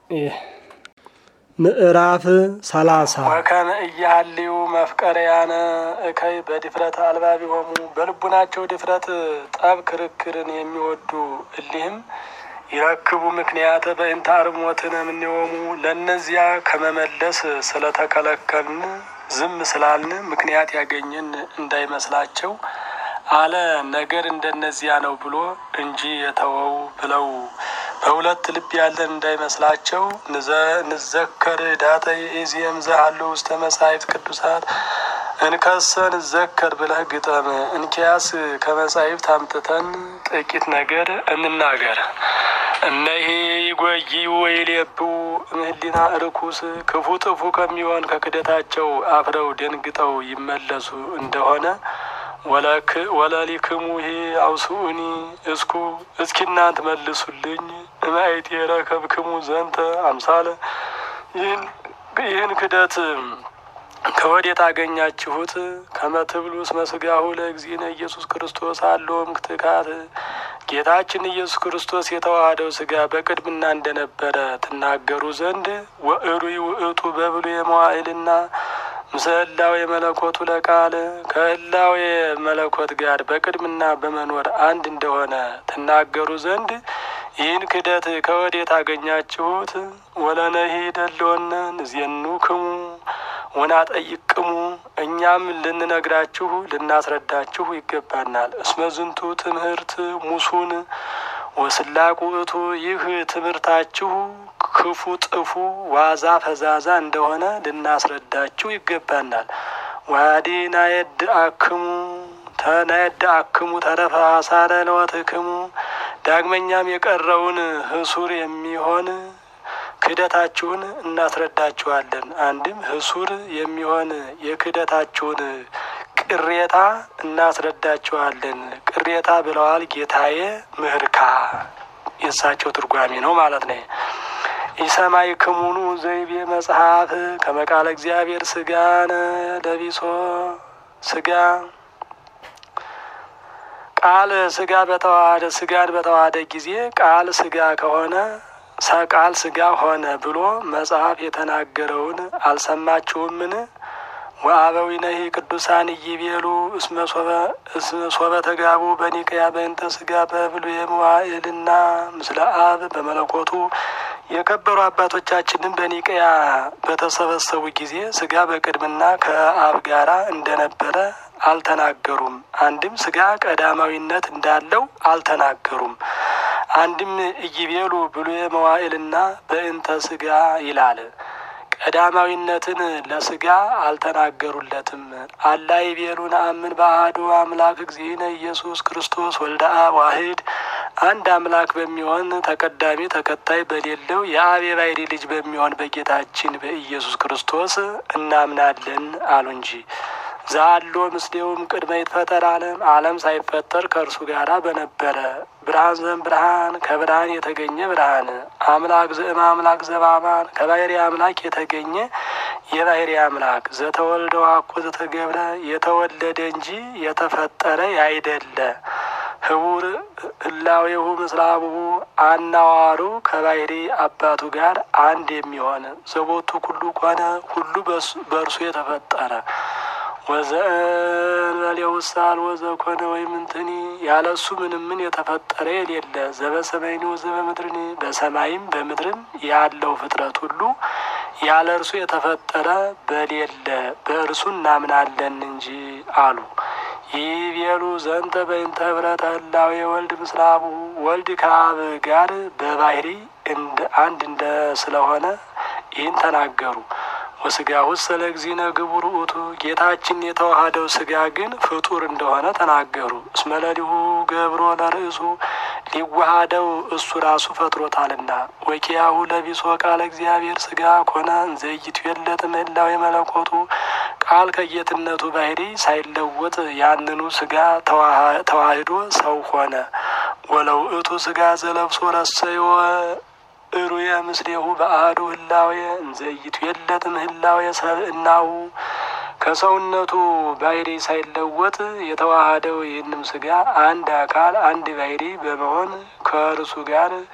ምዕራፍ ሰላሳ ወከመ እያሃልዩ መፍቀርያነ እከይ በድፍረት አልባቢሆሙ በልቡናቸው ድፍረት ጠብ ክርክርን የሚወዱ እሊህም ይረክቡ ምክንያተ በእንተ አርሞትነ እምኔሆሙ ለእነዚያ ከመመለስ ስለተከለከልን ዝም ስላልን ምክንያት ያገኘን እንዳይመስላቸው አለ። ነገር እንደነዚያ ነው ብሎ እንጂ የተወው ብለው በሁለት ልብ ያለን እንዳይመስላቸው ንዘከር ዳተ ኢዚየም ዘሃሉ ውስተ መጻሕፍት ቅዱሳት እንከሰ ንዘከር ብለህ ግጠም። እንኪያስ ከመጻሕፍት አምጥተን ጥቂት ነገር እንናገር። እነሄ ይጎይ ወይሌብኡ እምህሊና ርኩስ ክፉ ጥፉ ከሚሆን ከክደታቸው አፍረው ደንግጠው ይመለሱ እንደሆነ ወለሊክሙ ይሄ አውስኡኒ እስኩ እስኪ እናንት መልሱልኝ እማይት የረከብክሙ ዘንተ አምሳለ ይህን ክደት ከወዴት አገኛችሁት? ከመትብሉ እስመ ሥጋሁ ለእግዚእነ ኢየሱስ ክርስቶስ አለውም ክትካት ጌታችን ኢየሱስ ክርስቶስ የተዋሃደው ሥጋ በቅድምና እንደነበረ ትናገሩ ዘንድ ወእሩይ ውእቱ በብሉ የመዋዕልና ምስለ የመለኮቱ ለቃል ከህላዌ መለኮት ጋር በቅድምና በመኖር አንድ እንደሆነ ትናገሩ ዘንድ ይህን ክደት ከወዴት አገኛችሁት? ወለነሂ ደለወነ ንዜኑክሙ ወናጠይቅሙ እኛም ልንነግራችሁ ልናስረዳችሁ ይገባናል። እስመ ዝንቱ ትምህርት ሙሱን ወስላቁ እቱ ይህ ትምህርታችሁ ክፉ ጥፉ ዋዛ ፈዛዛ እንደሆነ ልናስረዳችሁ ይገባናል። ዋዲ ናየድ አክሙ ተናየድ አክሙ ተረፈ አሳረ ለወትክሙ ዳግመኛም የቀረውን ህሱር የሚሆን ክህደታችሁን እናስረዳችኋለን። አንድም ህሱር የሚሆን የክህደታችሁን ቅሬታ እናስረዳችኋለን። ቅሬታ ብለዋል ጌታዬ ምህርካ የእሳቸው ትርጓሜ ነው ማለት ነው። ኢሰማይ ክሙኑ ዘይቤ መጽሐፍ ከመቃለ እግዚአብሔር ስጋነ ለቢሶ ስጋ ቃል ስጋ በተዋሃደ ስጋን በተዋሃደ ጊዜ ቃል ስጋ ከሆነ ቃል ስጋ ሆነ ብሎ መጽሐፍ የተናገረውን አልሰማችሁምን? ወአበዊነሂ ቅዱሳን እይቤሉ እስመ ሶበ ተጋቡ በኒቅያ በእንተ ስጋ በብሉየ መዋዕልና ምስለ አብ በመለኮቱ የከበሩ አባቶቻችንም በኒቅያ በተሰበሰቡ ጊዜ ስጋ በቅድምና ከአብ ጋራ እንደነበረ አልተናገሩም። አንድም ስጋ ቀዳማዊነት እንዳለው አልተናገሩም። አንድም እይቤሉ ብሉየ መዋዕልና በእንተ ስጋ ይላል። ቀዳማዊነትን ለስጋ አልተናገሩለትም። አላ ይቤሉ ነአምን በአሐዱ አምላክ እግዚእነ ኢየሱስ ክርስቶስ ወልደ አብ ዋሕድ አንድ አምላክ በሚሆን ተቀዳሚ ተከታይ በሌለው የአብ የባሕርይ ልጅ በሚሆን በጌታችን በኢየሱስ ክርስቶስ እናምናለን አሉ እንጂ ዛሎ ምስሌውም ቅድመ ይትፈጠር ዓለም ዓለም ሳይፈጠር ከእርሱ ጋር በነበረ ብርሃን ዘም ብርሃን ከብርሃን የተገኘ ብርሃን አምላክ ዘእም አምላክ ዘባማን ከባሕርይ አምላክ የተገኘ የባሕርይ አምላክ ዘተወልደ ዋኮ ዘተገብረ የተወለደ እንጂ የተፈጠረ ያይደለ ህቡር ህላዌሁ ምስለ አቡሁ አናዋሩ ከባሕርይ አባቱ ጋር አንድ የሚሆን ዘቦቱ ኩሉ ኮነ ሁሉ በእርሱ የተፈጠረ ወዘእንበሌው ሳል ወዘኮነ ወይም እንትኒ ያለ እሱ ምንም ምን የተፈጠረ የሌለ ዘበሰማይኒ ወዘበምድርኒ በሰማይም በምድርም ያለው ፍጥረት ሁሉ ያለ እርሱ የተፈጠረ በሌለ በእርሱ እናምናለን እንጂ አሉ። ይቤሉ ዘንተ በእንተ ህብረተ ህላዌ ወልድ ምስለ አቡሁ ወልድ ከአብ ጋር በባሕርይ አንድ እንደ ስለሆነ ይህን ተናገሩ። ወስጋ ውስጥ ስለ እግዚእነ ግቡር ውእቱ ጌታችን የተዋሃደው ስጋ ግን ፍጡር እንደሆነ ተናገሩ። እስመ ለሊሁ ገብሮ ለርእሱ ሊዋሃደው እሱ ራሱ ፈጥሮታልና። ወኪያሁ ለቢሶ ቃለ እግዚአብሔር ስጋ ኮነ እንዘይቱ የለጥ ምህላው የመለኮቱ ቃል ከጌትነቱ ባሕርይ ሳይለወጥ ያንኑ ስጋ ተዋህዶ ሰው ሆነ። ወለውእቱ ስጋ ዘለብሶ ረሰዮ እሩየ ምስሌሁ በአሐዱ ህላዌ እንዘይቱ የለት ምህላዌ ሰብእናሁ ከሰውነቱ ባሕርይ ሳይለወጥ የተዋሃደው ይህንም ስጋ አንድ አካል አንድ ባሕርይ በመሆን ከእርሱ ጋር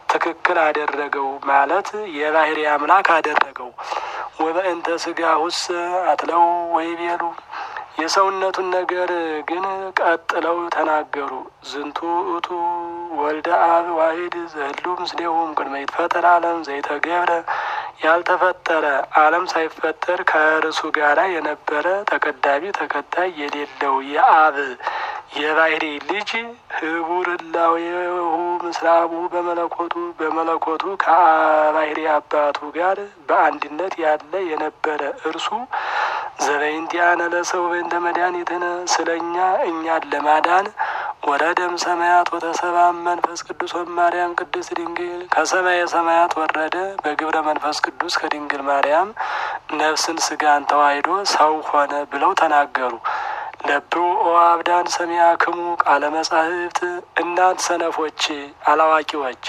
ትክክል አደረገው ማለት የባህሪ አምላክ አደረገው። ወበእንተ ስጋ ሁስ አትለው ወይ ቤሉ የሰውነቱን ነገር ግን ቀጥለው ተናገሩ። ዝንቱ እቱ ወልደ አብ ዋሂድ ዘህሉ ምስሌሁም ቅድመ ይትፈጠር ዓለም ዘይተገብረ ያልተፈጠረ ዓለም ሳይፈጠር ከእርሱ ጋር የነበረ ተቀዳሚ ተከታይ የሌለው የአብ የባህሪ ልጅ ህቡር እላዌሁ ምስራቡ በመለኮቱ በመለኮቱ ከባህሪ አባቱ ጋር በአንድነት ያለ የነበረ እርሱ ዘበይንቲያነ ለሰው በእንተ መድኃኒትነ ስለ እኛ እኛን ለማዳን ወረደም ሰማያት ወተሰባ መንፈስ ቅዱስ ወማርያም ቅድስት ድንግል ከሰማየ ሰማያት ወረደ በግብረ መንፈስ ቅዱስ ከድንግል ማርያም ነፍስን ስጋን ተዋሂዶ ሰው ሆነ ብለው ተናገሩ። ለብኡ ኦ አብዳን ሰሚያ ክሙ ቃለ መጻሕፍት እናንት ሰነፎች አላዋቂዎች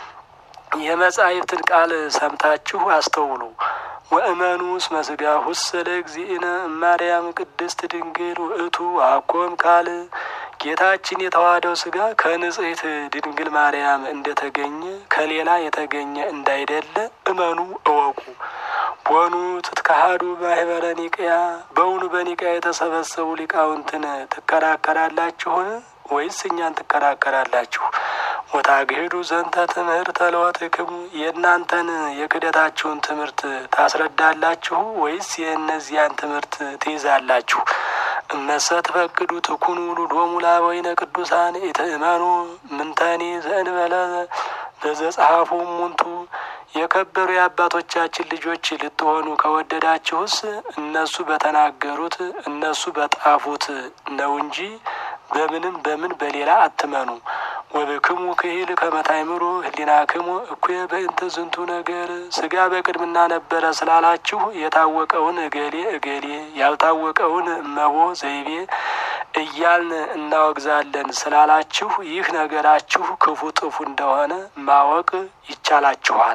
የመጻሕፍትን ቃል ሰምታችሁ አስተውሉ። ወእመኑ እስመ ሥጋሁ ለእግዚእነ እማርያም ቅድስት ድንግል ውእቱ አኮም ካል ጌታችን የተዋህደው ስጋ ከንጽሕት ድንግል ማርያም እንደተገኘ ከሌላ የተገኘ እንዳይደለ እመኑ እወቁ። ቦኑ ትትካሃዱ ማህበረ ኒቅያ በውኑ በኒቅያ የተሰበሰቡ ሊቃውንትን ትከራከራላችሁን? ወይስ እኛን ትከራከራላችሁ? ወታግሂዱ ዘንተ ትምህርተ ለወትክሙ የእናንተን የክደታችሁን ትምህርት ታስረዳላችሁ ወይስ የእነዚያን ትምህርት ትይዛላችሁ? እመሰ ትፈቅዱ ትኩኑ ሉሎሙ ላበዊነ ቅዱሳን ኢትእመኑ ምንተኒ ዘእንበለ በዘጸሐፉ ሙንቱ የከበሩ የአባቶቻችን ልጆች ልትሆኑ ከወደዳችሁስ እነሱ በተናገሩት እነሱ በጣፉት ነው እንጂ በምንም በምን በሌላ አትመኑ። ወብክሙ ክሂል ከመታይምሩ ህሊናክሙ እኩየ በእንተ ዝንቱ ነገር ስጋ በቅድምና ነበረ ስላላችሁ የታወቀውን እገሌ እገሌ ያልታወቀውን እመቦ ዘይቤ እያልን እናወግዛለን ስላላችሁ ይህ ነገራችሁ ክፉ ጥፉ እንደሆነ ማወቅ ይቻላችኋል።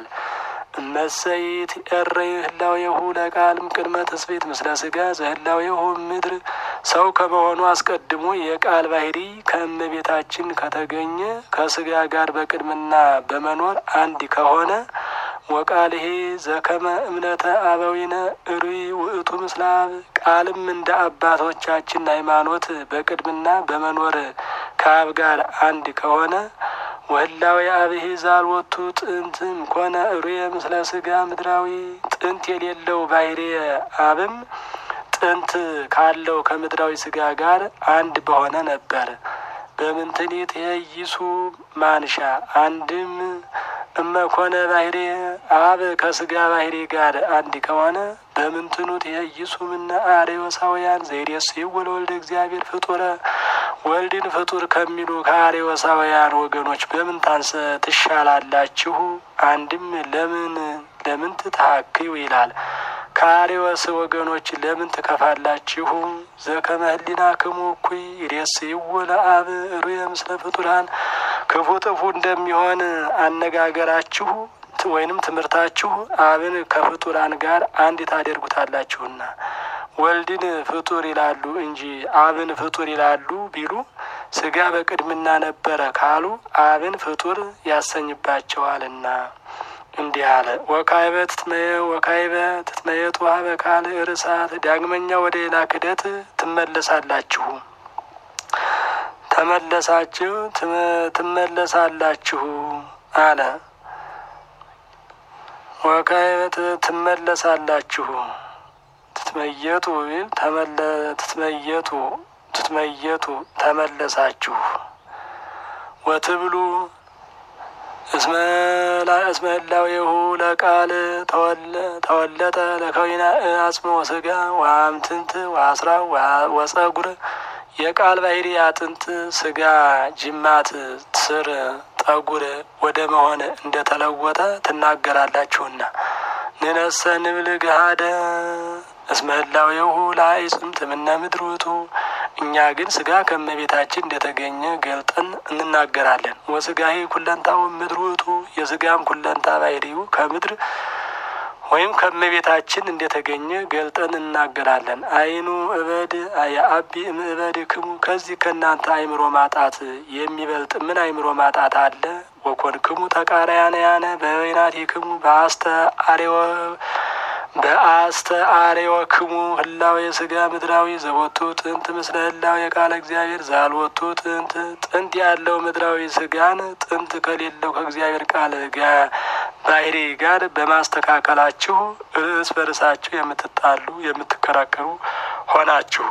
እመሰይት ኤረይ ህላዌሁ ለቃልም ቅድመ ትስቤት ምስለ ስጋ ዘህላዌሁ ምድር ሰው ከመሆኑ አስቀድሞ የቃል ባህሪ ከእመቤታችን ከተገኘ ከስጋ ጋር በቅድምና በመኖር አንድ ከሆነ ወቃልሄ ዘከመ እምነተ አበዊነ እሩይ ውእቱ ምስለ አብ ቃልም እንደ አባቶቻችን ሃይማኖት በቅድምና በመኖር ከአብ ጋር አንድ ከሆነ ወህላዊ አብሄ ዛልወቱ ጥንትም ኮነ እሩየ ምስለ ስጋ ምድራዊ ጥንት የሌለው ባህሪ አብም ጥንት ካለው ከምድራዊ ስጋ ጋር አንድ በሆነ ነበር። በምንትኒት የይሱ ማንሻ አንድም እመኮነ ባህሪ አብ ከስጋ ባህሪ ጋር አንድ ከሆነ በምንትኑት የይሱ ምነ አሬወሳውያን ዘይዴስ ወለወልደ እግዚአብሔር ፍጡረ ወልድን ፍጡር ከሚሉ ከአሬወሳውያን ወገኖች በምን ታንሰ ትሻላላችሁ? አንድም ለምን ለምን ትታክዩ ይላል። ከአሬወስ ወገኖች ለምን ትከፋላችሁ? ዘከመ ህሊናክሙ እኩይ ይሬስይዎ ለአብ ሩየ ምስለ ፍጡራን ክፉ ጥፉ እንደሚሆን አነጋገራችሁ ወይንም ትምህርታችሁ አብን ከፍጡራን ጋር አንድ ታደርጉታላችሁና ወልድን ፍጡር ይላሉ እንጂ አብን ፍጡር ይላሉ ቢሉ ስጋ በቅድምና ነበረ ካሉ አብን ፍጡር ያሰኝባቸዋልና እንዲህ አለ። ወካይበ ትትመየ ወካይበ ትትመየጡ ሀበ ካል እርሳት ዳግመኛ ወደ ሌላ ክደት ትመለሳላችሁ ተመለሳችሁ ትመለሳላችሁ አለ። ወካይበ ትመለሳላችሁ ትትመየጡ ቢል ተመለ ትትመየጡ ትትመየጡ ተመለሳችሁ ወትብሉ እስመ ህላዌሁ ለቃል ተወለጠ ለከዊና አጽመ ወስጋ ወአምትንት ወአስራ ወጸጉር የቃል ባህሪ አጥንት ስጋ ጅማት ስር ጠጉር ወደ መሆን እንደተለወጠ ትናገራላችሁና ንነሰ ንብል ገሃደ እስመ ህላዌሁ ለአዕፅም ትምነ ምድር ውእቱ እኛ ግን ስጋ ከእመቤታችን እንደተገኘ ገልጠን እንናገራለን። ወስጋሄ ኩለንታው ምድር ውእቱ የስጋም ኩለንታ ባህሪው ከምድር ወይም ከእመቤታችን እንደተገኘ ገልጠን እናገራለን። አይኑ እበድ የአቢ እምእበድ ክሙ ከዚህ ከእናንተ አይምሮ ማጣት የሚበልጥ ምን አይምሮ ማጣት አለ? ወኮንክሙ ተቃራያንያነ በበይናቲክሙ በአስተ አሬወ በአስተ አሬወክሙ ህላዌ ስጋ ምድራዊ ዘቦቱ ጥንት ምስለ ህላዌ የቃለ እግዚአብሔር ዛልወቱ ጥንት ጥንት ያለው ምድራዊ ስጋን ጥንት ከሌለው ከእግዚአብሔር ቃል ጋር ባህሪ ጋር በማስተካከላችሁ እርስ በርሳችሁ የምትጣሉ የምትከራከሩ ሆናችሁ።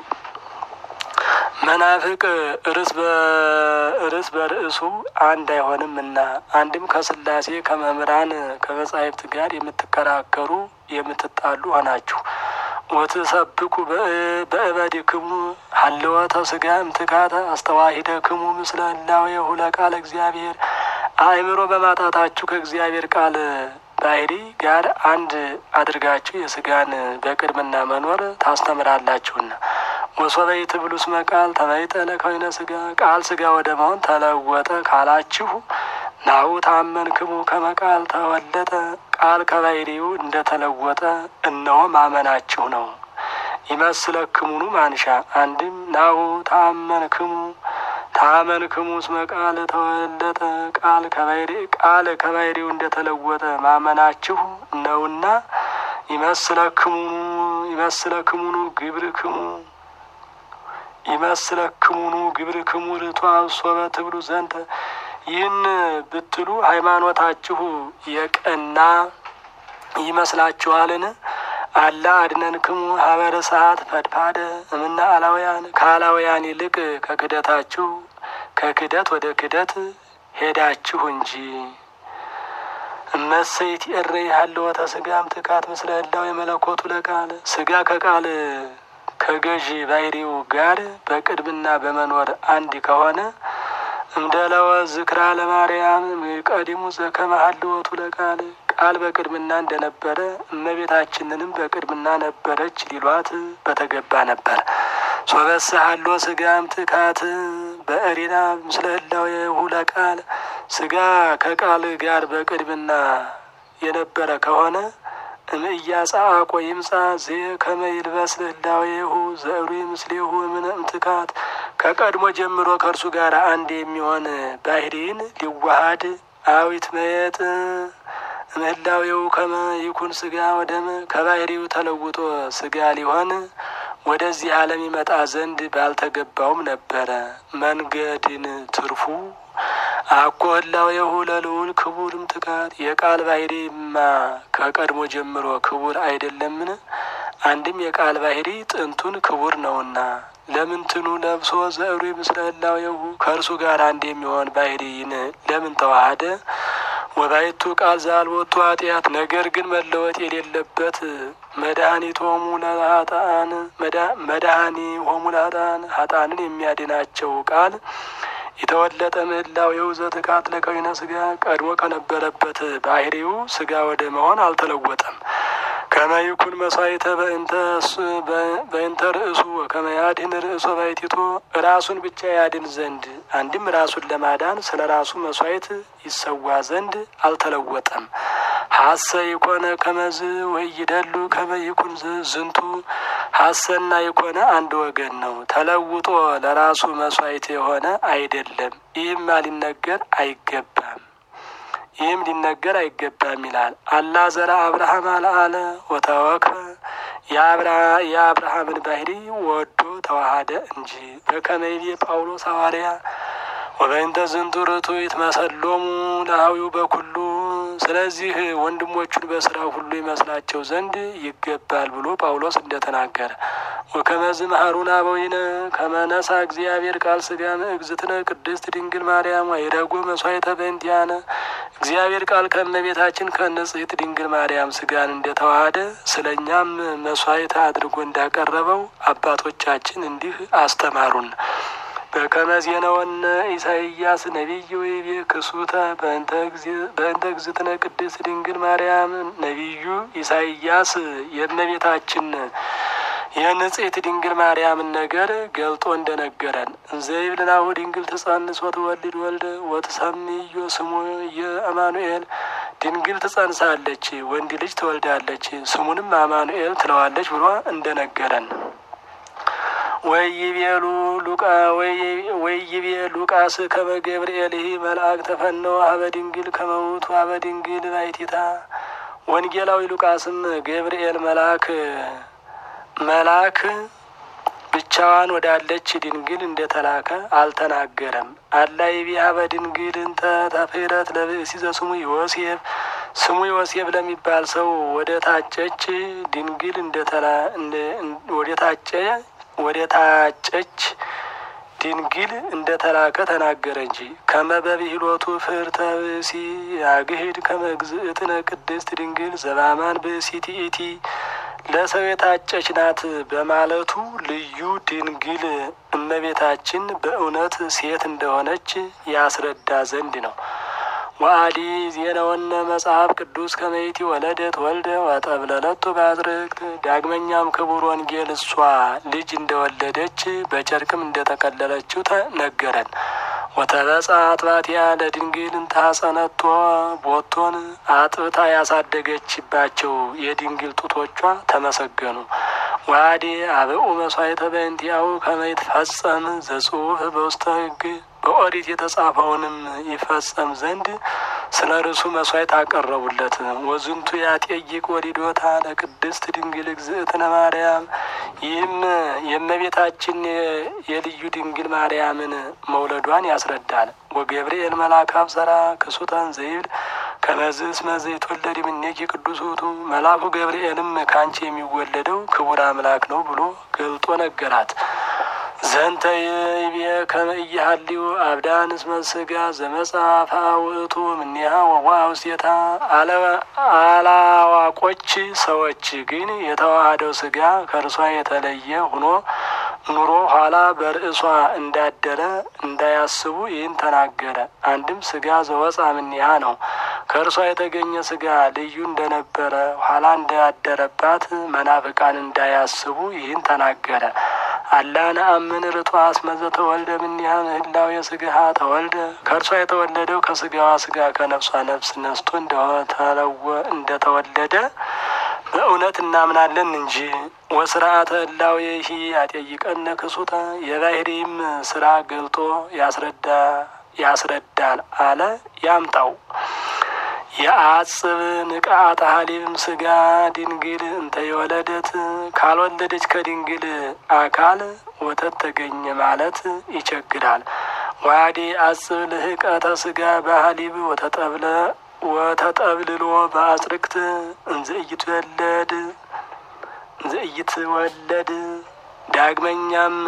መናፍቅ እርስ በርስ በርዕሱ አንድ አይሆንም እና አንድም ከስላሴ ከመምህራን ከመጻሕፍት ጋር የምትከራከሩ የምትጣሉ ሆናችሁ። ወትሰብኩ በእበድክሙ ሀልወተ ስጋ እምትካተ አስተዋሂደክሙ ምስለ ህላዌሁ ለቃለ እግዚአብሔር አእምሮ በማጣታችሁ ከእግዚአብሔር ቃል ባህሪ ጋር አንድ አድርጋችሁ የስጋን በቅድምና መኖር ታስተምራላችሁና ወሶበይ ትብሉስ መቃል ተመይጠነ ከይነ ስጋ ቃል ስጋ ወደ መሆን ተለወጠ ካላችሁ ናሁ ታመንክሙ ከመቃል ተወለጠ ቃል ከባህሪው እንደተለወጠ እነሆ ማመናችሁ ነው። ይመስለክሙኑ ማንሻ አንድም ናሁ ታመንክሙ ታመንክሙ እስመ ቃል ተወለጠ ቃል ከባህሪ ቃል ከባህሪው እንደተለወጠ ማመናችሁ ነውና ይመስለክሙኑ ይመስለክሙኑ ግብርክሙ ይመስለክሙኑ ግብርክሙ ርቷ ሶበ ትብሉ ዘንተ ይህን ብትሉ ሃይማኖታችሁ የቀና ይመስላችኋልን? አላ አድነንክሙ ሀበረ ሰዓት ፈድፋደ እምና አላውያን ከአላውያን ይልቅ ከክደታችሁ ከክደት ወደ ክደት ሄዳችሁ እንጂ። እመሰይት እረ ያለወተ ስጋም ትካት ምስለ ህላው የመለኮቱ ለቃል ስጋ ከቃል ከገዢ ባህሪው ጋር በቅድምና በመኖር አንድ ከሆነ እምደለወ ዝክራ ለማርያም ቀዲሙ ዘከመ ሀልወቱ ለቃል ቃል በቅድምና እንደነበረ እመቤታችንንም በቅድምና ነበረች ሊሏት በተገባ ነበር። ሶበሰ ሀሎ ስጋም ትካት በእሪና ምስለ ህላዌሁ ለቃል ስጋ ከቃል ጋር በቅድምና የነበረ ከሆነ እምእያጻቆ ይምጻ ዜ ከመ ይልበስ ህላዌሁ ዘእሩ ምስሌሁ እምነ እምትካት ከቀድሞ ጀምሮ ከእርሱ ጋር አንድ የሚሆን ባህሪን ሊዋሃድ አዊት መየጥ እምህላዌው ከመ ይኩን ስጋ ወደመ ከባህሪው ተለውጦ ስጋ ሊሆን ወደዚህ ዓለም ይመጣ ዘንድ ባልተገባውም ነበረ። መንገድን ትርፉ አኮ ህላዌሁ ለልዑል ክቡር እምትካት የቃል ባህሪማ ከቀድሞ ጀምሮ ክቡር አይደለምን? አንድም የቃል ባህሪ ጥንቱን ክቡር ነውና ለምንትኑ ለብሶ ዘእሩ ምስለ ህላዌሁ ከእርሱ ጋር አንድ የሚሆን ባህሪን ለምን ተዋሃደ? ወባይቱ ቃል ዛልቦቱ ኃጢአት ነገር ግን መለወጥ የሌለበት መድኃኒት ሆሙ ለሀጣን መድኃኒ ሆሙ ለሀጣን ሀጣንን የሚያድናቸው ቃል የተወለጠ ምህላዌው ዘትካት ለከዊነ ስጋ ቀድሞ ከነበረበት ባህሪው ስጋ ወደ መሆን አልተለወጠም። ከመይኩን መስዋዕተ በእንተ ርእሱ ከመያድን ርእሶ ባይቲቶ ራሱን ብቻ ያድን ዘንድ አንድም ራሱን ለማዳን ስለ ራሱ መስዋዕት ይሰዋ ዘንድ አልተለወጠም። ሀሰ ይኮነ ከመዝ ወይ ይደሉ ከመይኩን ዝንቱ ሀሰና የኮነ አንድ ወገን ነው። ተለውጦ ለራሱ መስዋዕት የሆነ አይደለም። ይህም ሊነገር አይገባም ይህም ሊነገር አይገባም ይላል። አላ ዘራ አብርሃም አልአለ ወተወክፈ የአብርሃምን ባህሪ ወዶ ተዋሃደ እንጂ በከመይቤ ጳውሎስ ሐዋርያ ወበእንተ ዝንቱ ርቱ ይትመሰሎሙ ለአዊው በኩሉ ስለዚህ ወንድሞቹን በስራው ሁሉ ይመስላቸው ዘንድ ይገባል ብሎ ጳውሎስ እንደተናገረ ወከመዝ መሀሩን አበዊነ ከመነሳ እግዚአብሔር ቃል ስጋ እግዝእትነ ቅድስት ድንግል ማርያም አይረጎ መስዋዕተ በእንቲአነ እግዚአብሔር ቃል ከእመቤታችን ከንጽሕት ድንግል ማርያም ስጋን እንደተዋሃደ ስለ እኛም መስዋዕት አድርጎ እንዳቀረበው አባቶቻችን እንዲህ አስተማሩን። በከመ ዜነወነ ኢሳይያስ ነቢይ ወይቤ ክሱተ በእንተ እግዝእትነ ቅድስት ድንግል ማርያም ነቢዩ ኢሳይያስ የእመቤታችን የንጽሕት ድንግል ማርያምን ነገር ገልጦ እንደነገረን እንዘይብልናሁ ድንግል ትጸንስ ወትወልድ ወልደ ወትሰምዮ ስሙ የአማኑኤል ድንግል ትጸንሳለች፣ ወንድ ልጅ ትወልዳለች፣ ስሙንም አማኑኤል ትለዋለች ብሎ እንደነገረን ወይቤሉ ሉቃ ወይቤ ሉቃስ ከመ ገብርኤልህ መልአክ ተፈነወ ሀበ ድንግል ከመውቱ ሀበ ድንግል ባይቲታ። ወንጌላዊ ሉቃስም ገብርኤል መልአክ መልአክ ብቻዋን ወዳለች ድንግል እንደተላከ አልተናገረም። አላ ይቤ ሀበ ድንግል እንተ ተፍረት ለብእሲ ዘስሙ ዮሴፍ ስሙ ዮሴፍ ለሚባል ሰው ወደ ታጨች ድንግል እንደተላ ወደ ታጨ ወደ ታጨች ድንግል እንደተላከ ተናገረ እንጂ ከመበብሂሎቱ ፍርተ ብእሲ ያግሂድ ከመግዝእትነ ቅድስት ድንግል ዘባማን ብእሲ ቲኢቲ ለሰው የታጨች ናት በማለቱ ልዩ ድንግል እመቤታችን በእውነት ሴት እንደሆነች ያስረዳ ዘንድ ነው። ወአዲ ዜናወነ መጽሐፍ ቅዱስ ከመይቲ ወለደት ወልደ ወጠብለለቱ በአዝርክት። ዳግመኛም ክቡር ወንጌል እሷ ልጅ እንደወለደች በጨርቅም እንደጠቀለለችው ተነገረን። ወተበጻ አጥባትያ ለድንግል እንታጸነቶ ቦቶን አጥብታ ያሳደገችባቸው የድንግል ጡቶቿ ተመሰገኑ። ዋዴ አብኡ መስዋዕተ በእንቲአሁ ከመ ይትፈጸም ዘጽሑፍ በውስተ ሕግ በኦሪት የተጻፈውንም ይፈጸም ዘንድ ስለ ርሱ መስዋዕት አቀረቡለት። ወዝንቱ ያጤይቅ ወዲዶታ ለቅድስት ድንግል እግዝእትነ ማርያም። ይህም የእመቤታችን የልዩ ድንግል ማርያምን መውለዷን ያስረዳል። ወገብርኤል መልአክ አብሰራ ክሱታን ዘይብል ከመዝስ መዘይት ወለድ እምኔኪ ቅዱስ ውእቱ። መልአኩ ገብርኤልም ከአንቺ የሚወለደው ክቡር አምላክ ነው ብሎ ገልጦ ነገራት። ዘንተ ይቤ ከመ ኢያሃልዩ አብዳን እስመ ሥጋ ዘመጽአፈ ውእቱ እምኔሃ ወዋ ውስቴታ። አላዋቆች ሰዎች ግን የተዋሃደው ሥጋ ከእርሷ የተለየ ሆኖ ኑሮ ኋላ በርእሷ እንዳደረ እንዳያስቡ ይህን ተናገረ። አንድም ሥጋ ዘወፃ እምኔሃ ነው። ከእርሷ የተገኘ ሥጋ ልዩ እንደነበረ ኋላ እንዳደረባት መናፍቃን እንዳያስቡ ይህን ተናገረ። አላ ነአምን ርቷ አስመዘ ተወልደ እምኔሃ ምህላው የሥጋሃ ተወልደ ከእርሷ የተወለደው ከሥጋዋ ሥጋ ከነፍሷ ነፍስ ነስቶ እንደተወለደ በእውነት እናምናለን እንጂ። ወስርዓተ ህላዌ ይሂ ያጠይቀነ ክሱተ የባህሪም ስራ ገልጦ ያስረዳ ያስረዳል አለ ያምጣው የአጽብ ንቃተ ሀሊብም ስጋ ድንግል እንተ የወለደት ካልወለደች ከድንግል አካል ወተት ተገኘ ማለት ይቸግራል። ዋዴ አጽብ ልህቀተ ስጋ በሀሊብ ወተጠብለ ወተጠብልሎ በአጽርቅት እንዘ ኢይትወለድ እንዘ ኢይትወለድ ዳግመኛም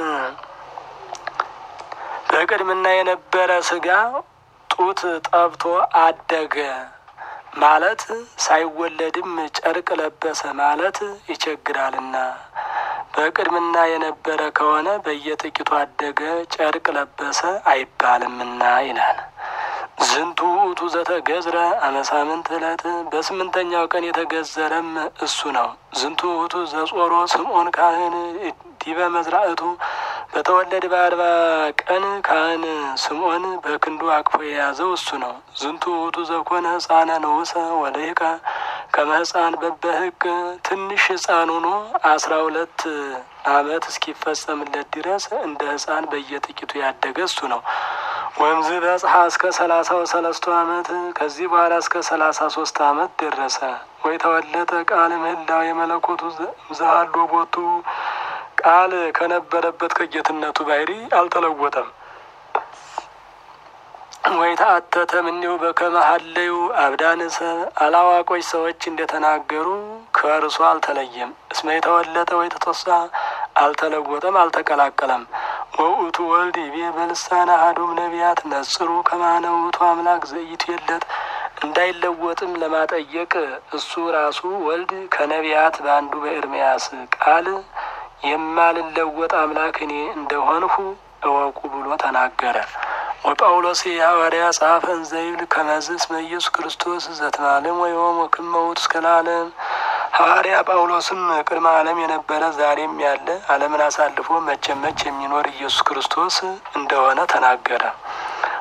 በቅድምና የነበረ ስጋ ጡት ጠብቶ አደገ ማለት ሳይወለድም ጨርቅ ለበሰ ማለት ይቸግራልና በቅድምና የነበረ ከሆነ በየጥቂቱ አደገ ጨርቅ ለበሰ አይባልምና ይላል። ዝንቱ ውእቱ ዘተገዝረ አመሳምንት ዕለት በስምንተኛው ቀን የተገዘረም እሱ ነው። ዝንቱ ውእቱ ዘጾሮ ስምዖን ካህን ዲበ መዝራእቱ በተወለደ በአርባ ቀን ካህን ስምዖን በክንዱ አቅፎ የያዘው እሱ ነው። ዝንቱ ውእቱ ዘኮነ ሕፃነ ንዑሰ ወልሂቀ ከመ ሕፃን በበህግ ትንሽ ሕፃን ሆኖ አስራ ሁለት ዓመት እስኪፈጸምለት ድረስ እንደ ሕፃን በየጥቂቱ ያደገ እሱ ነው። ወምዝ በጽሐ እስከ ሰላሳ ወሰለስቱ ዓመት ከዚህ በኋላ እስከ ሰላሳ ሶስት ዓመት ደረሰ። ወይ ተወለጠ ቃል ምህላው የመለኮቱ ዘሃሎ ቦቱ ቃል ከነበረበት ከጌትነቱ ባህሪ አልተለወጠም። ወይ ተአተተ ምኔው በከመ ሀለዩ አብዳን ሰብ አላዋቆች ሰዎች እንደተናገሩ ከእርሱ አልተለየም። እስመ የተወለጠ ወይ ተተሳ አልተለወጠም፣ አልተቀላቀለም። ወውእቱ ወልድ ይቤ በልሳነ አሐዱም ነቢያት ነጽሩ ከማነ ውእቱ አምላክ ዘኢቱ የለት እንዳይለወጥም ለማጠየቅ እሱ ራሱ ወልድ ከነቢያት በአንዱ በኤርምያስ ቃል የማልለወጥ አምላክ እኔ እንደሆንሁ እወቁ ብሎ ተናገረ። ወጳውሎስ የሐዋርያ ጸሐፈን ዘይብል ከመዝ እስመ ኢየሱስ ክርስቶስ ዘትማለም ወይም ወክመ ውእቱ እስከ ለዓለም ሐዋርያ ጳውሎስም ቅድመ ዓለም የነበረ ዛሬም ያለ ዓለምን አሳልፎ መቼም መች የሚኖር ኢየሱስ ክርስቶስ እንደሆነ ተናገረ።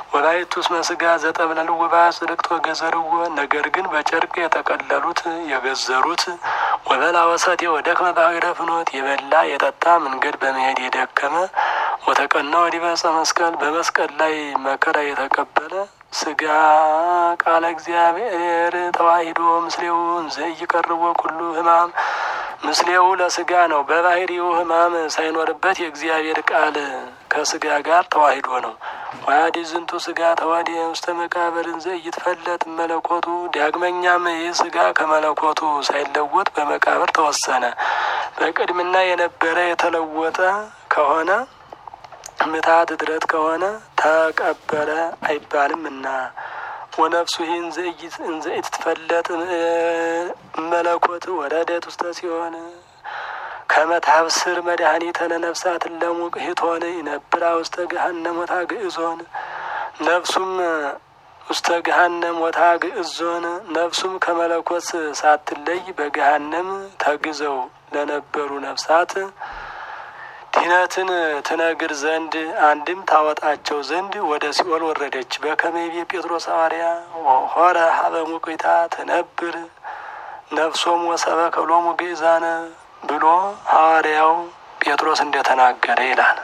ወላይቱ እስመ ስጋ ዘጠብለልዎ በአጽድቅት ወገዘርዎ ነገር ግን በጨርቅ የጠቀለሉት የገዘሩት ወበላ ወሰቴ ወደክመ ባሕረ ፍኖት የበላ የጠጣ መንገድ በመሄድ የደከመ ወተቀና ወዲበ ዕፀ መስቀል በመስቀል ላይ መከራ የተቀበለ ስጋ ቃለ እግዚአብሔር ተዋሂዶ ምስሌው እንዘ ይቀርቦ ኩሉ ሕማም ምስሌው ለስጋ ነው። በባህሪው ሕማም ሳይኖርበት የእግዚአብሔር ቃል ከስጋ ጋር ተዋሂዶ ነው። ዋዲ ዝንቱ ስጋ ተዋዲ ውስተ መቃብር እንዘ ይትፈለጥ መለኮቱ። ዳግመኛም ይህ ስጋ ከመለኮቱ ሳይለወጥ በመቃብር ተወሰነ። በቅድምና የነበረ የተለወጠ ከሆነ ምታት እድረት ከሆነ ተቀበረ አይባልም እና ወነፍሱ ይህ እንዘ ኢትትፈለጥ መለኮት ወረደት ውስተ ሲሆን ከመታብስር መድኃኒተ ለነፍሳት ለሙቅ ሂቶን ይነብራ ውስተ ገሃነም ወታ ግእዞን ነፍሱም ውስተ ገሃነም ወታ ግእዞን ነፍሱም ከመለኮት ሳትለይ በገሃነም ተግዘው ለነበሩ ነፍሳት ድህነትን ትነግር ዘንድ አንድም ታወጣቸው ዘንድ ወደ ሲኦል ወረደች። በከመይቤ ጴጥሮስ ሐዋርያ ሆረ ሀበ ሙቅታ ትነብር ነፍሶም ወሰበከ ሎሙ ግእዛነ ብሎ ሐዋርያው ጴጥሮስ እንደተናገረ ይላል።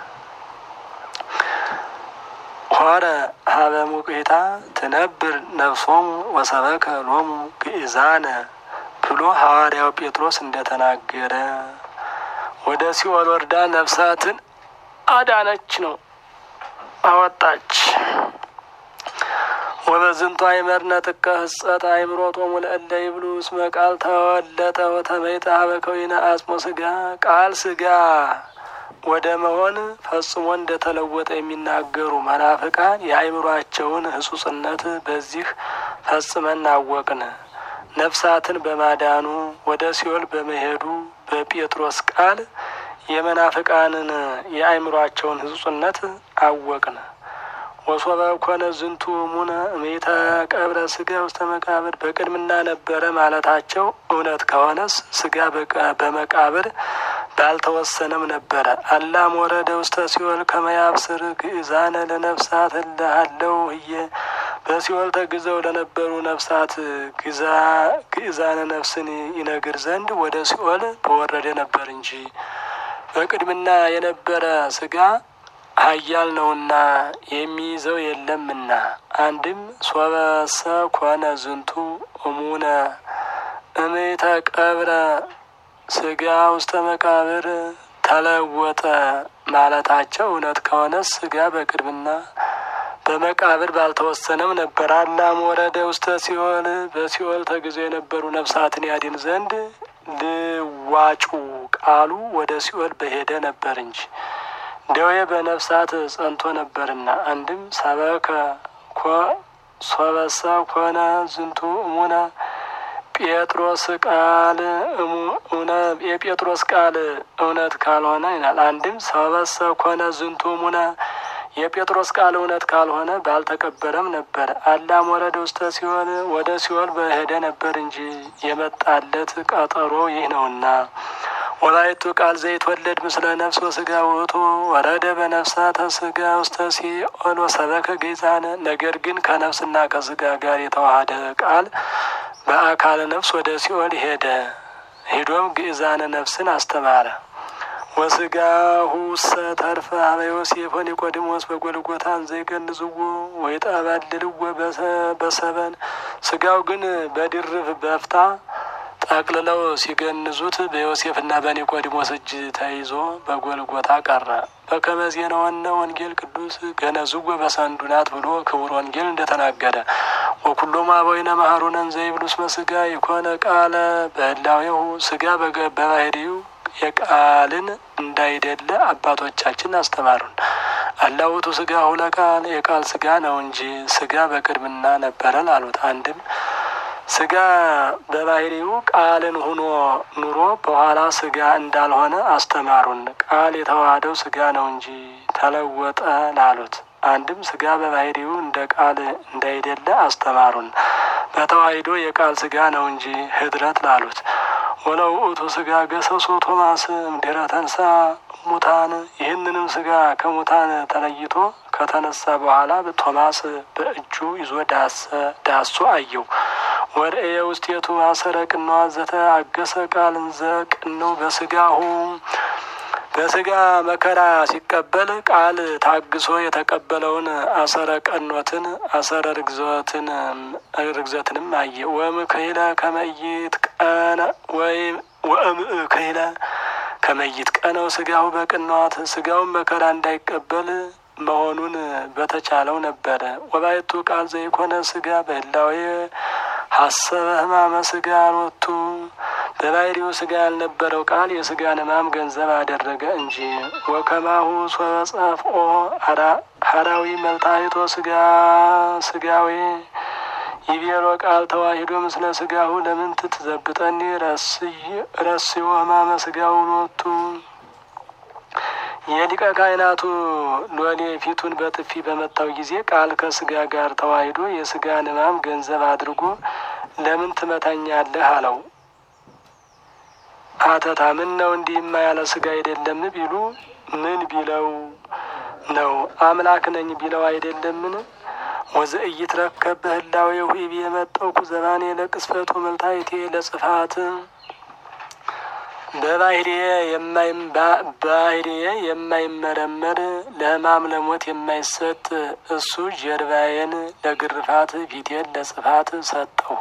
ሆረ ሀበ ሙቅታ ትነብር ነፍሶም ወሰበከ ሎሙ ግእዛነ ብሎ ሐዋርያው ጴጥሮስ እንደተናገረ ወደ ሲኦል ወርዳ ነፍሳትን አዳነች ነው አወጣች። ወበዝንቱ አይመርነ ጥቀ ህጸት አይምሮቶሙ ለእለ ይብሉ እስመ ቃል ተወለጠ ወተመይጠ ሀበ ከዊነ አጽሞ ስጋ ቃል ስጋ ወደ መሆን ፈጽሞ እንደተለወጠ የሚናገሩ መናፍቃን የአይምሯቸውን ህጹጽነት በዚህ ፈጽመን አወቅን። ነፍሳትን በማዳኑ ወደ ሲኦል በመሄዱ በጴጥሮስ ቃል የመናፍቃንን የአእምሯቸውን ህጹጽነት አወቅን። ወሶበ ኮነ ዝንቱ ሙነ እሜተ ቀብረ ስጋ ውስተ መቃብር በቅድምና ነበረ ማለታቸው እውነት ከሆነስ ስጋ በመቃብር ባልተወሰነም ነበረ። አላም ወረደ ውስተ ሲኦል ከመያብስር ግእዛነ ለነፍሳት እለሃለው ህየ በሲኦል ተግዘው ለነበሩ ነፍሳት ግእዛነ ነፍስን ይነግር ዘንድ ወደ ሲኦል በወረደ ነበር እንጂ በቅድምና የነበረ ስጋ ኃያል ነውና የሚይዘው የለምና። አንድም ሶበሰ ኮነ ዝንቱ እሙነ እሜተ ቀብረ ስጋ ውስተ መቃብር ተለወጠ ማለታቸው እውነት ከሆነ ስጋ በቅድምና በመቃብር ባልተወሰነም ነበር። አላም ወረደ ውስተ ሲኦል በሲኦል ተግዘው የነበሩ ነፍሳትን ያድን ዘንድ ልዋጩ ቃሉ ወደ ሲኦል በሄደ ነበር እንጂ ደዌ በነፍሳት ጸንቶ ነበርና። አንድም ሰበከ ሶበሰ ኮነ ዝንቱ እሙነ ጴጥሮስ ቃል የጴጥሮስ ቃል እውነት ካልሆነ ይላል። አንድም ሰበሰ ኮነ ዝንቱ እሙነ የጴጥሮስ ቃል እውነት ካልሆነ ባልተቀበረም ነበር። አላም ወረደ ውስተ ሲኦል ወደ ሲኦል በሄደ ነበር እንጂ የመጣለት ቀጠሮ ይህ ነውና። ወላይቱ ቃል ዘይትወለድ ምስለ ነፍስ ወስጋ ውእቱ ወረደ በነፍሳተ ስጋ ውስተ ሲኦል ወሰበከ ገይዛነ። ነገር ግን ከነፍስና ከስጋ ጋር የተዋሃደ ቃል በአካለ ነፍስ ወደ ሲኦል ሄደ። ሄዶም ግእዛነ ነፍስን አስተማረ። ወስጋሁ ውሰ ተርፈ ሀበ ዮሴፍ ወኒቆዲሞስ በጎልጎታ እንዘይገንዝዎ ወይጠበልልዎ በሰበን ስጋው ግን በድርብ በፍታ ጠቅልለው ሲገንዙት በዮሴፍና በኒቆዲሞስ እጅ ተይዞ በጎልጎታ ቀረ። በከመ ዜናወነ ወንጌል ቅዱስ ገነዝዎ በሰንዱናት ብሎ ክቡር ወንጌል እንደተናገረ ወኩሎም አበዊነ መሐሩነ እንዘ ይብሉ እስመ ስጋ የኮነ ቃለ በህላዌሁ ስጋ በባህሪው የቃልን እንዳይደለ አባቶቻችን አስተማሩን። አላውቱ ስጋ ሁለ ቃል የቃል ስጋ ነው እንጂ ስጋ በቅድምና ነበረን አሉት። አንድም ስጋ በባህሪው ቃልን ሁኖ ኑሮ በኋላ ስጋ እንዳልሆነ አስተማሩን። ቃል የተዋሃደው ስጋ ነው እንጂ ተለወጠ ላሉት። አንድም ስጋ በባህሪው እንደ ቃል እንዳይደለ አስተማሩን። በተዋሂዶ የቃል ስጋ ነው እንጂ ህድረት ላሉት። ወለው ውእቱ ስጋ ገሰሶ ቶማስ እምድኅረ ተንሥአ ሙታን ይህንንም ስጋ ከሙታን ተለይቶ ከተነሳ በኋላ ቶማስ በእጁ ይዞ ዳሶ አየው። ወርእየ ውስቴቱ አሰረ ቅነዋ ዘተ አገሰ ቃል እንዘ ቅነው በስጋሁ በስጋ መከራ ሲቀበል ቃል ታግሶ የተቀበለውን አሰረ ቀኖትን አሰረ ርግዘትን ርግዘትንም አየ። ወም ከይለ ከመይት ቀነ ወይም ወእም ከይለ ከመይት ቀነው ስጋው በቅንዋት ስጋውን መከራ እንዳይቀበል መሆኑን በተቻለው ነበረ። ወባይቱ ቃል ዘይኮነ ስጋ በህላዌ ሀሰበ ህማመ ስጋ ሎቱ በባህሪው ስጋ ያልነበረው ቃል የስጋን ህማም ገንዘብ አደረገ እንጂ። ወከማሁ ሶጸፍኦ ሀራዊ መልታይቶ ስጋ ስጋዌ ይቤሎ ቃል ተዋሂዶ ምስለ ስጋሁ ለምን ትትዘብጠኒ ረስዮ ህማመ ስጋው ሎቱ የሊቀ ካህናቱ ሎሌ ፊቱን በጥፊ በመታው ጊዜ ቃል ከስጋ ጋር ተዋሂዶ የስጋን ህማም ገንዘብ አድርጎ ለምን ትመታኛለህ አለው። አተታ ምን ነው እንዲህማ ያለ ስጋ አይደለም ቢሉ ምን ቢለው ነው? አምላክ ነኝ ቢለው አይደለምን? ወዘኢይትረከብ በህላዌሁ ይቤ የመጠውኩ ዘባኔ ለቅስፈቱ መልታይቴ ለጽፋት በባህሪዬ ባህሪዬ የማይመረመር ለህማም ለሞት የማይሰጥ እሱ ጀርባዬን ለግርፋት ፊቴን ለጽፋት ሰጠሁ።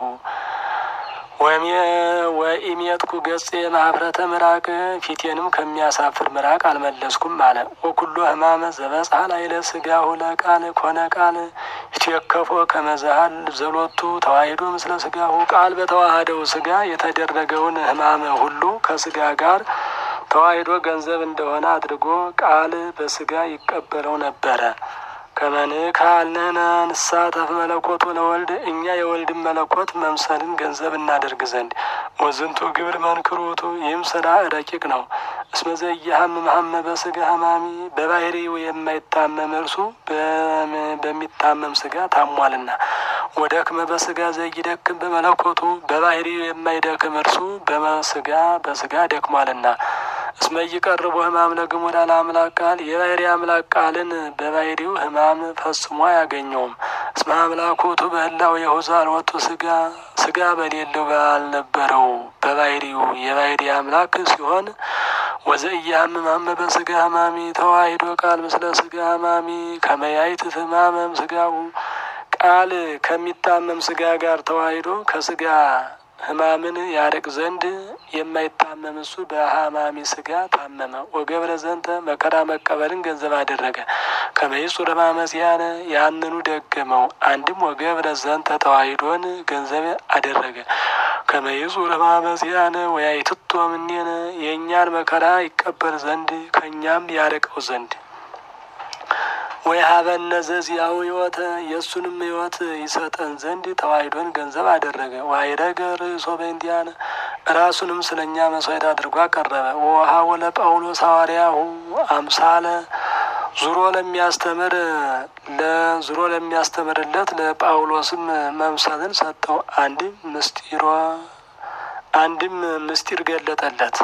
ወኢሜትኩ ገጽ የማህፍረተ ምራቅ ፊቴንም ከሚያሳፍር ምራቅ አልመለስኩም አለ። ወኩሎ ህማመ ዘበጽሐ ላዕለ ሥጋሁ ለቃል ኮነ ቃል ይትወከፎ ከመዛሃል ዘሎቱ ተዋሂዶ ምስለ ሥጋሁ ቃል በተዋህደው ሥጋ የተደረገውን ህማመ ሁሉ ከሥጋ ጋር ተዋሂዶ ገንዘብ እንደሆነ አድርጎ ቃል በሥጋ ይቀበለው ነበረ። ከመንካልነነ ንሳተፍ መለኮቱ ለወልድ እኛ የወልድን መለኮት መምሰልን ገንዘብ እናደርግ ዘንድ ወዝንቱ ግብር መንክሮቱ ይህም ስራ ረቂቅ ነው። እስመ ዘኢያሐምም ሐመ በሥጋ ህማሚ በባህሪው የማይታመም እርሱ በሚታመም ስጋ ታሟልና። ወደክመ በሥጋ ዘይደክም በመለኮቱ በባህሪው የማይደክም እርሱ በመስጋ በስጋ ደክሟልና። እስመ ይቀርቡ ህማም ለግሙራ ለአምላክ ቃል የባህሪ አምላክ ቃልን በባህሪው ህማም ፈጽሞ አያገኘውም። እስመ አምላኮቱ በህላው የሁዛል ወጡ ስጋ ስጋ በሌለው ባልነበረው በባህሪው የባህሪ አምላክ ሲሆን ወዘኢያሐምም ሐመ በሥጋ ህማሚ ተዋሂዶ ቃል ምስለ ስጋ ህማሚ ከመያይት ህማመም ስጋው ቃል ከሚታመም ስጋ ጋር ተዋሂዶ ከስጋ ህማምን ያርቅ ዘንድ የማይታመም እሱ በሀማሚ ስጋ ታመመ። ወገብረ ዘንተ መከራ መቀበልን ገንዘብ አደረገ። ከመይጹር ህማመ ዚአነ ያንኑ ደገመው። አንድም ወገብረ ዘንተ ተዋሂዶን ገንዘብ አደረገ። ከመይጹር ህማመ ዚአነ ወያይትቶ እምኔነ የእኛን መከራ ይቀበል ዘንድ ከእኛም ያርቀው ዘንድ ወይ ሀበነ ዘዚያው ህይወተ የእሱንም ህይወት ይሰጠን ዘንድ ተዋሂዶን ገንዘብ አደረገ። ዋይረገ ርእሶ በእንዲያነ ራሱንም ስለ እኛ መስዋዕት አድርጎ አቀረበ። ወውሃቦ ለጳውሎስ ሐዋርያሁ አምሳለ ዙሮ ለሚያስተምር ለዙሮ ለሚያስተምርለት ለጳውሎስም መምሰልን ሰጠው። አንድም ምስጢሮ አንድም ምስጢር ገለጠለት።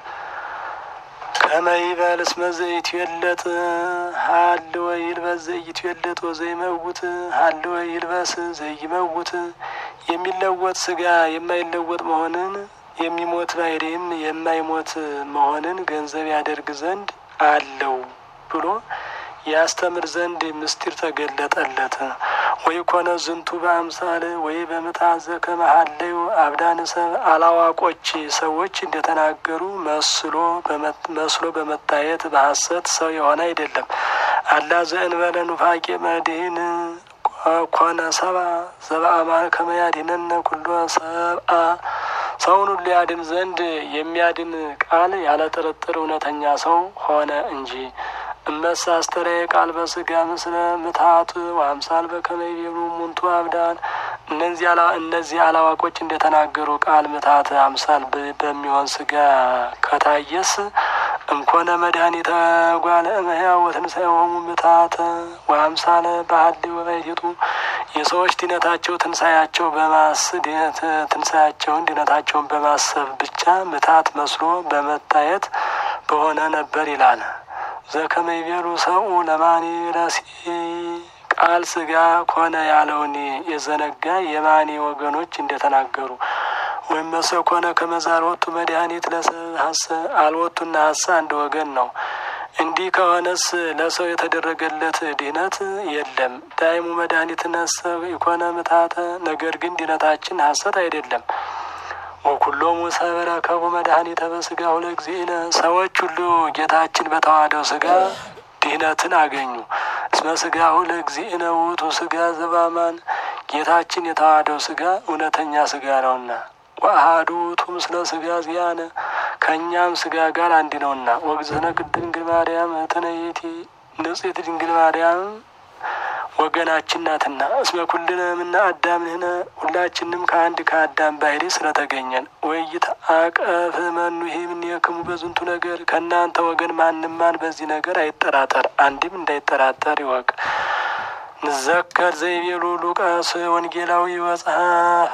ከመይበል እስመ ዘይትዌለጥ ሀልወ ይልበስ ዘይትዌለጥ ወዘይመውት ሀልወ ይልበስ ዘይመውት የሚለወጥ ስጋ የማይለወጥ መሆንን የሚሞት ባሕርይም የማይሞት መሆንን ገንዘብ ያደርግ ዘንድ አለው ብሎ ያስተምር ዘንድ ምስጢር ተገለጠለት። ወይ ኮነ ዝንቱ በአምሳል ወይ በምታዘ ከመሀለዩ አብዳን ሰብ አላዋቆች ሰዎች እንደተናገሩ መስሎ መስሎ በመታየት በሐሰት ሰው የሆነ አይደለም። አላ ዘእንበለ ኑፋቄ መድህን ኮነ ሰባ ዘበአማን ከመያድነነ ኩሎ ሰብአ ሰውን ሁሉ ያድን ዘንድ የሚያድን ቃል ያለ ጥርጥር እውነተኛ ሰው ሆነ እንጂ እመሳ አስተራየ ቃል በስጋ ምስለ ምትሀት ወአምሳል በከመ ይቤሉ ሙንቱ አብዳን እነዚህ አላዋቆች እንደተናገሩ ቃል ምትሀት አምሳል በሚሆን ስጋ ከታየስ እምኮነ መድኃኒተ ጓለ እመሕያው ወትንሣኤሆሙ ምትሀተ ወአምሳለ ባህል ወባይቴቱ የሰዎች ድነታቸው ትንሣኤያቸው በማስ ትንሣኤያቸውን ድነታቸውን በማሰብ ብቻ ምትሀት መስሎ በመታየት በሆነ ነበር ይላል። ዘከመ ይቤሉ ሰብኡ ለማኒ ረሲ ቃል ስጋ ኮነ ያለውን የዘነጋ የማኒ ወገኖች እንደተናገሩ ወይም መሰ ኮነ ከመዛ አልወቱ መድኃኒት ለሰብ ሀሰ አልወቱና ሀሰ አንድ ወገን ነው። እንዲህ ከሆነስ ለሰው የተደረገለት ድህነት የለም። ዳይሙ መድኃኒት ነሰ ኢኮነ ምታተ ነገር ግን ድህነታችን ሀሰት አይደለም። ወኩሎሙ ሰበረ ከቡ መድኃኒተ በስጋሁ ለእግዚእነ ሰዎች ሁሉ ጌታችን በተዋህደው ስጋ ድህነትን አገኙ። እስመ ስጋሁ ለእግዚእነ ውእቱ ስጋ ዘባማን ጌታችን የተዋህደው ስጋ እውነተኛ ስጋ ነውና ወአሐዱ ውእቱ ምስለ ስጋ ዚአነ ከእኛም ስጋ ጋር አንድ ነውና ወግዝእነ ቅድስት ድንግል ማርያም እህትነ ይእቲ ንጽሕት ድንግል ማርያም ወገናችን ናትና እስመ ኩልነ እምነ አዳም ንሕነ ሁላችንም ከአንድ ከአዳም ባህሪ ስለተገኘን ወይት አቀፍ መኑሄ እምኔክሙ በዝንቱ ነገር ከእናንተ ወገን ማንም ማን በዚህ ነገር አይጠራጠር፣ አንድም እንዳይጠራጠር ይወቅ። ንዘከር ዘይቤሉ ሉቃስ ወንጌላዊ ወጸሐፈ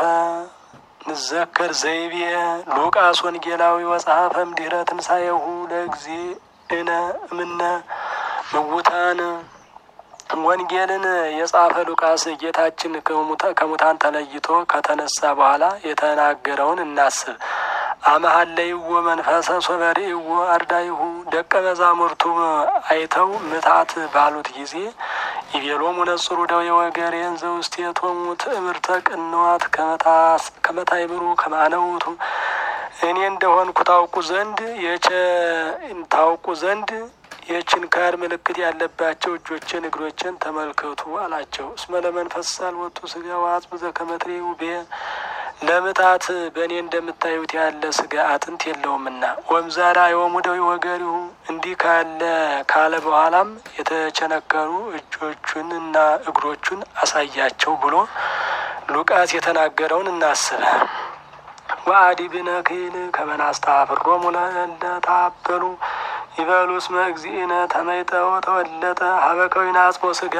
ንዘከር ዘይቤ ሉቃስ ወንጌላዊ ወጸሐፈም ድኅረ ትንሣኤሁ ለእግዚእነ እምነ ምውታን ወንጌልን የጻፈ ሉቃስ ጌታችን ከሙታን ተለይቶ ከተነሳ በኋላ የተናገረውን እናስብ። አመሀለይዎ መንፈሰ ሶበሬዎ አርዳይሁ ደቀ መዛሙርቱ አይተው ምታት ባሉት ጊዜ ይቤሎሙ ነጽሩ ደዌ ወገሬን ዘውስቴቶሙ ትእምርተ ቅንዋት ከመታይምሩ ከማነውቱ እኔ እንደሆንኩ ታውቁ ዘንድ የቸ ታውቁ ዘንድ የችንካር ምልክት ያለባቸው እጆችን እግሮችን ተመልከቱ አላቸው። እስመ ለመንፈስ ሳልወጡ ስጋ ወአጽም ዘከመትሬ ውቤ ለምታት በእኔ እንደምታዩት ያለ ስጋ አጥንት የለውምና ወምዛራ የወሙ ደዌ ወገሪሁ እንዲህ ካለ ካለ በኋላም የተቸነከሩ እጆቹንና እግሮቹን አሳያቸው ብሎ ሉቃስ የተናገረውን እናስብ። ወአዲ ብነክል ከመናስታፍሮሙ ለእለታበሉ ይበሉ እስመ እግዚእነ ተመይጠው ተወለጠ ሀበከዊነ አጽሞ ስጋ።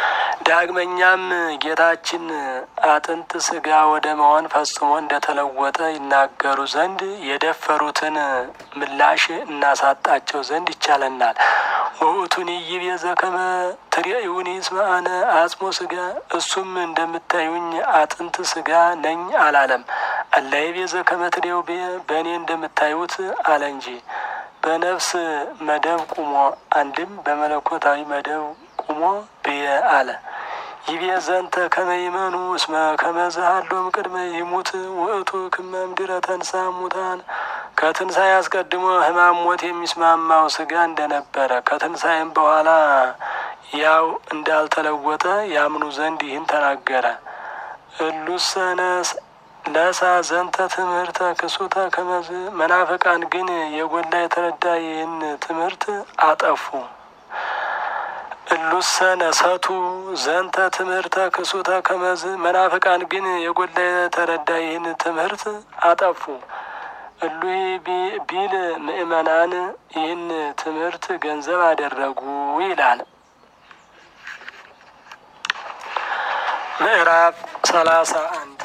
ዳግመኛም ጌታችን አጥንት ስጋ ወደ መሆን ፈጽሞ እንደተለወጠ ይናገሩ ዘንድ የደፈሩትን ምላሽ እናሳጣቸው ዘንድ ይቻለናል። ወውእቱኒ ይቤ ዘከመ ትሬኡኒ እስመ አነ አጽሞ ስጋ፣ እሱም እንደምታዩኝ አጥንት ስጋ ነኝ አላለም። አላ ይቤ ዘከመ ትሬኡ በእኔ እንደምታዩት አለ እንጂ በነፍስ መደብ ቁሞ አንድም በመለኮታዊ መደብ ቁሞ ብየ አለ። ይቤ ዘንተ ከመይመኑ እስመ ከመዛሃሎም ቅድመ ይሙት ውእቱ ክመ እምድረ ተንሳ ሙታን ከትንሣኤ አስቀድሞ ሕማም ሞት የሚስማማው ስጋ እንደነበረ ከትንሣኤም በኋላ ያው እንዳልተለወጠ ያምኑ ዘንድ ይህን ተናገረ። እሉሰነስ ለሳ ዘንተ ትምህርተ ክሱተ ከመዝ መናፍቃን ግን የጎላ የተረዳ ይህን ትምህርት አጠፉ። እሉሰ ነሰቱ ዘንተ ትምህርተ ክሱተ ከመዝ መናፍቃን ግን የጎላ የተረዳ ይህን ትምህርት አጠፉ። እሉ ቢል ምእመናን ይህን ትምህርት ገንዘብ አደረጉ ይላል። ምዕራፍ ሰላሳ አንድ